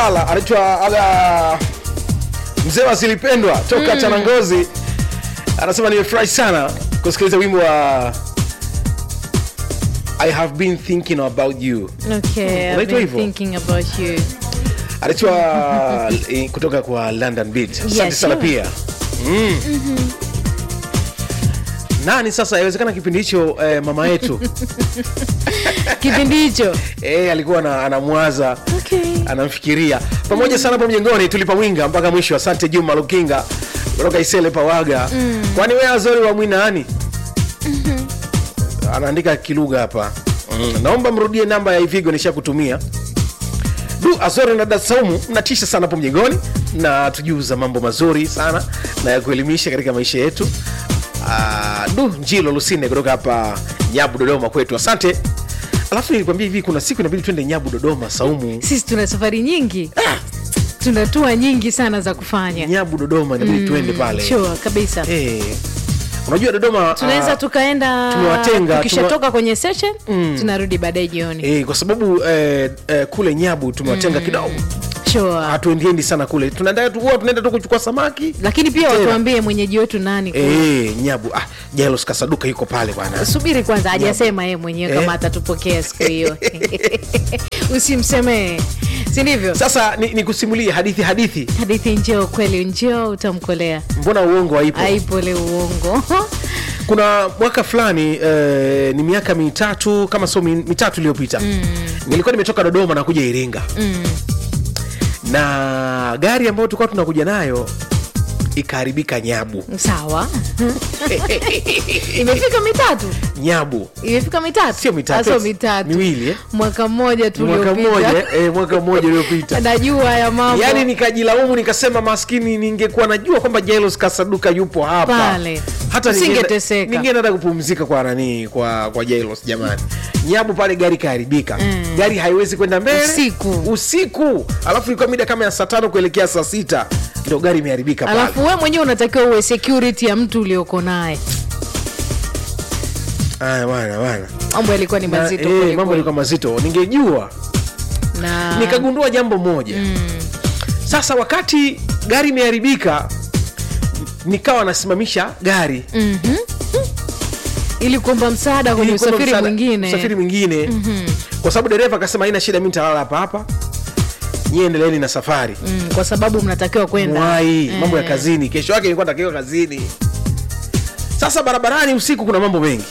Ala, anaitwa ala mzee wa zilipendwa toka mm. Chanangozi anasema nimefurahi sana kusikiliza wimbo wa I have been thinking about you. Okay, I've Unaitwa been hivyo? thinking about you. Anaitwa eh, kutoka kwa London Beat. Asante Yes, sana sure. pia mm. Nani sasa, inawezekana kipindi hicho eh, mama yetu Kipindi hicho. eh, alikuwa ana- anamwaza Okay. anamfikiria pamoja sana hapo mjengoni tulipawinga mpaka mwisho asante juma lukinga kutoka isele pawaga kwani we azori wa mwinani anaandika kilugha hapa mm. naomba mrudie namba ya ivigo nishakutumia du azori na dada saumu mnatisha sana hapo mjengoni na tujuza mambo mazuri sana na ya kuelimisha katika maisha yetu Ah, du njilo lusine kutoka hapa nyabu dodoma kwetu asante alafu nilikwambia hivi kuna siku inabidi twende nyabu dodoma saumu Sisi tuna safari nyingi. Tuna tua nyingi sana za kufanya. nyabu dodoma inabidi tuende pale Sure, kabisa. Eh, unajua dodoma Tunaweza ah, tukaenda tumewatenga, tukishatoka kwenye session tunarudi baadaye jioni. eh, kwa sababu eh, eh, kule nyabu tumewatenga kidogo Sure. hatuendiendi sana kule tunaenda tu huwa tunaenda tu kuchukua samaki Lakini pia Tena. watuambie mwenyeji wetu nani. kule. eh, nyabu ah, jailos kasaduka yuko pale bwana subiri kwanza hajasema yeye mwenyewe Eh. kama atatupokea siku hiyo usimsemee si ndivyo sasa ni, ni kusimulie hadithi hadithi hadithi njoo kweli njoo utamkolea mbona uongo haipo aipole uongo kuna mwaka fulani eh, ni miaka mitatu kama sio mi- mitatu iliyopita mm. nilikuwa nimetoka dodoma na kuja iringa Mm. na gari ambayo tulikuwa tunakuja nayo ikaharibika nyabu sawa imefika mitatu nyabu imefika mitatu sio mitatu Ah, sio mitatu miwili eh? mwaka mmoja tu mwaka mmoja uliopita eh, mwaka mmoja uliopita najua haya mambo yaani nikajilaumu nikasema maskini ningekuwa najua kwamba jailos kasaduka yupo hapa Pale. hata ningeenda- Usingeteseka. ningeenda hata kupumzika kwa nani kwa kwa jailos jamani nyabu pale gari kaharibika Mm. gari haiwezi kwenda mbele Usiku. usiku alafu ilikuwa mida kama ya saa tano kuelekea saa sita ndo gari imeharibika pale alafu we mwenyewe unatakiwa uwe security ya mtu ulioko naye Aya, bwana bwana mambo yalikuwa ni Na, mazito eh, kweli mambo kweli. yalikuwa mazito ningejua na nikagundua jambo moja sasa wakati gari imeharibika nikawa nasimamisha gari Mhm. ili kuomba msaada kwenye Ili kwamba usafiri msaada- mwingine usafiri mwingine kwa sababu dereva akasema haina shida mi nitalala hapa hapa nyie endeleeni na safari mm, kwa sababu mnatakiwa kwenda mwai Eh. mambo ya kazini kesho yake nilikuwa natakiwa kazini sasa barabarani usiku kuna mambo mengi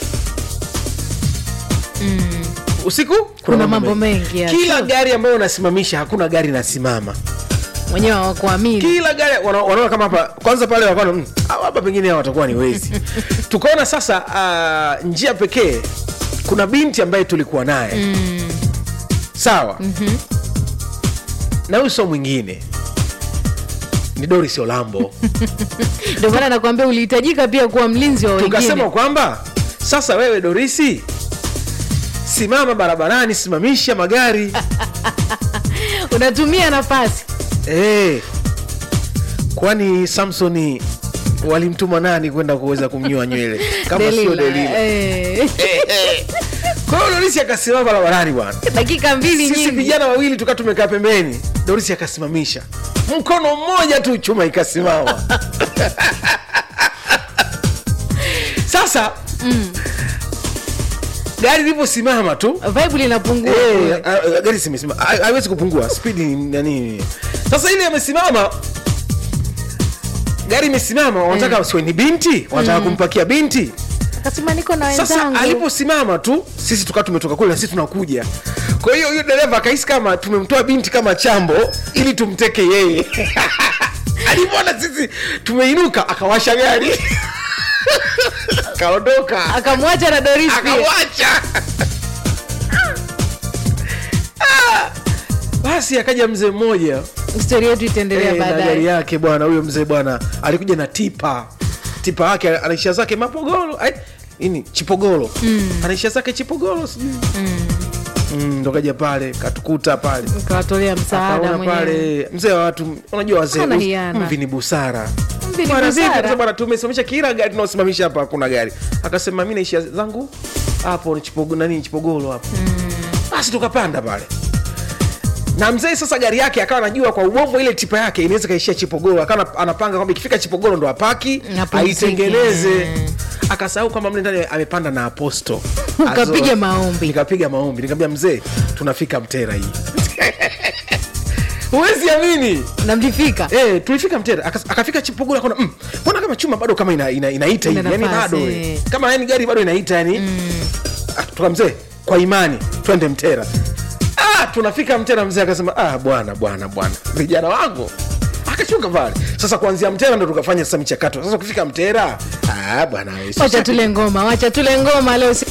usiku Kuna mambo mengi, ya, kila true. gari ambayo unasimamisha hakuna gari inasimama mwenyewe hawakuamini kila gari wana- wanaona kama hapa kwanza pale wakaona "Mm, hawa hapa pengine hawa watakuwa ni wezi tukaona sasa uh, njia pekee kuna binti ambaye tulikuwa naye mm. sawa mm-hmm. na huyu sio mwingine ni doris olambo ndio maana nakwambia ulihitajika pia kuwa mlinzi wa tukasema wengine kwamba sasa wewe dorisi simama barabarani simamisha magari unatumia nafasi Eh, kwani samsoni walimtuma nani kwenda kuweza kumnyoa nywele kama sio Delila, delila eh. kwa hiyo dorisi akasimama barabarani bwana dakika mbili sisi nyingi vijana wawili tukaa tumekaa pembeni dorisi akasimamisha mkono mmoja tu chuma ikasimama sasa gari lilivyosimama tu vibe linapungua Eh, kule. a- a- gari zimesimama Ha- haiwezi kupungua spidi ni nani sasa ile amesimama gari imesimama wanataka mm. siwe ni binti wanataka kumpakia binti akasema niko na sasa wenzangu aliposimama tu sisi tukaa tumetoka kule na sisi tunakuja kwa hiyo huyo dereva akahisi kama tumemtoa binti kama chambo ili tumteke yeye alivyoona sisi tumeinuka akawasha gari akaondoka akamwacha na doris pia akawacha Ah, basi akaja mzee mmoja stori yetu itaendelea eh, na gari baadaye yake bwana huyo mzee bwana alikuja na tipa tipa yake anaishia zake mapogolo ai, ini chipogolo mm. anaishia zake chipogolo sijui mm, ndo kaja pale katukuta pale ukawatolea msaada akaona mwenyewe pale mzee wa watu unajua wazee Hana us- hiana. mvi ni busara Mvi ni Bwana, vipi? busara. Akasema, bwana tumesimamisha kila gari tunaosimamisha hapa hakuna gari akasema mi naishia zangu hapo ni chipogo, nani chipogolo hapo basi tukapanda pale na mzee sasa gari yake akawa anajua kwa ubovu ile tipa yake inaweza kaishia chipogoro akawa anapanga kwamba ikifika chipogoro ndo apaki Apumzike. aitengeneze Mm. akasahau kwamba mle ndani amepanda na aposto Ukapiga Azo- maombi. nikapiga maombi nikamwambia mzee tunafika mtera hii huwezi amini na mlifika Eh, tulifika mtera Aka- akafika chipogoro akaona mm, mbona kama chuma bado kama ina, ina, inaita Ina hivi yani nafasi. bado eh. kama yani gari bado inaita yani Ah, tuka mzee kwa imani twende mtera ah, tunafika mtera mzee akasema ah, bwana bwana bwana vijana wangu akachunga pale sasa kuanzia mtera ndo tukafanya sasa michakato sasa kufika mtera ah, bwana we, wacha tule ngoma wacha tule ngoma leo